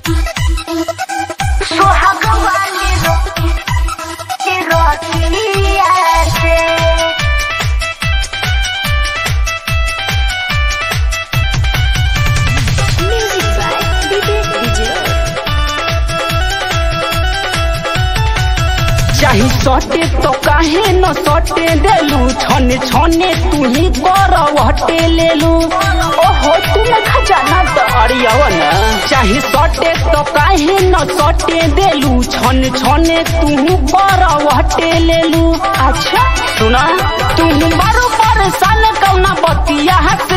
सुहाग वाली रोटी रोटिया से Music by Vivek Vijay. चाही सटे तो काहे न सटे देलू छने छने तू ही करव हटे लेलू ओहो तुम खजाना तो अड़ियवन चाही सटे तो काहे न सटे देलू छने छने तू करव हटे लेलू अच्छा सुना तू बारू परेशान कौना बतिया से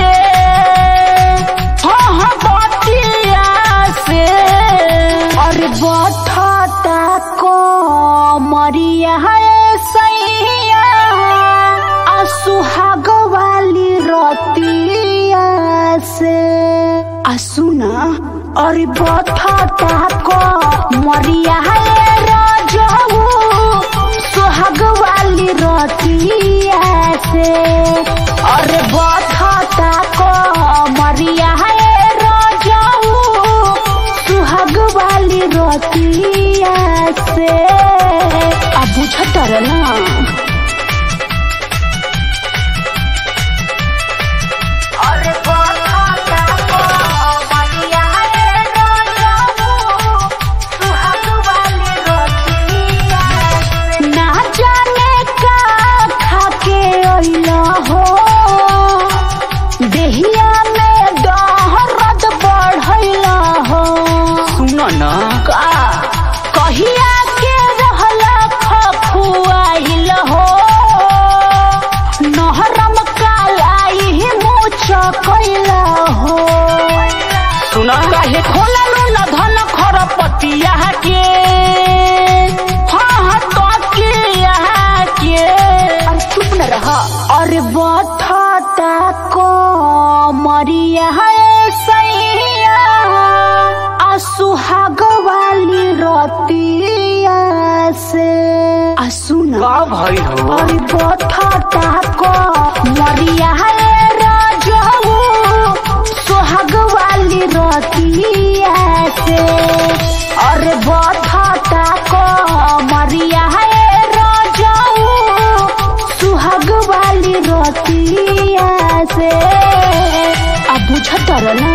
हाँ हाँ बतिया से और बठता को मरिया है सैया आ सुहाग वाली रोटिया से आ सुना और बठता को मरिया है राजू सुहाग वाली रोटिया से और बठता को मरिया है राजू सुहाग वाली रोटिया से अब बुझतर ना ना जाने का खाके अइला हो देहिया में दहरद बढ़ैला हो सुन न का कहिया के रहला खखुआइल हो नहरम कालाई मुछ कैला हो सुन काहे खोललू न धन खरपतिया के हाँ हाँ तो के अब चुप न रहा और बठता को मरिया है सैया आ सुहाग वाली रोटिया से आ सुना का भइल हो और बठता को मरिया है राजू सुहाग वाली रोटिया से और बठता को मरिया है राजू सुहाग वाली रोटिया से अब बुझतर ना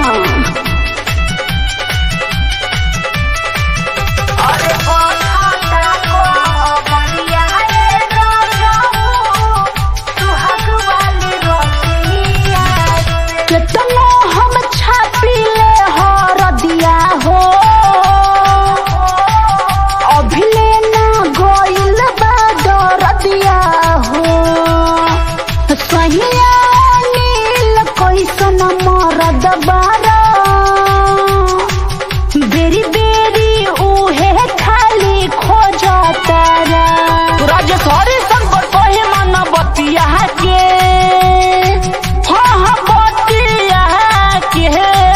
केतनो हम छापिले हरदिया हो अभिले ना गइल बा दरदिया हो सहिया नील कैसन मरद बारा बेरी बेरी उहे खाली खोजतारा राजेश्वरी संकट कहे मन बतिया के हाँ हाँ बतिया के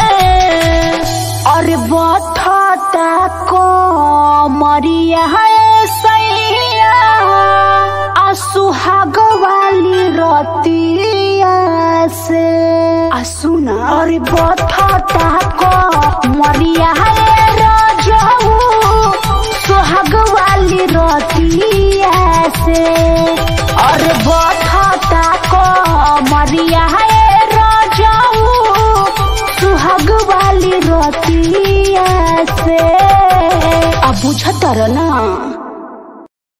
और बठता को मरिया है सैया आ सुहाग वाली रोटिया से आ सुना और बठता को मरिया है राजू सुहाग वाली रोटिया से और बठता को मरिया है राजू सुहाग वाली रोटिया से अब बुझतर ना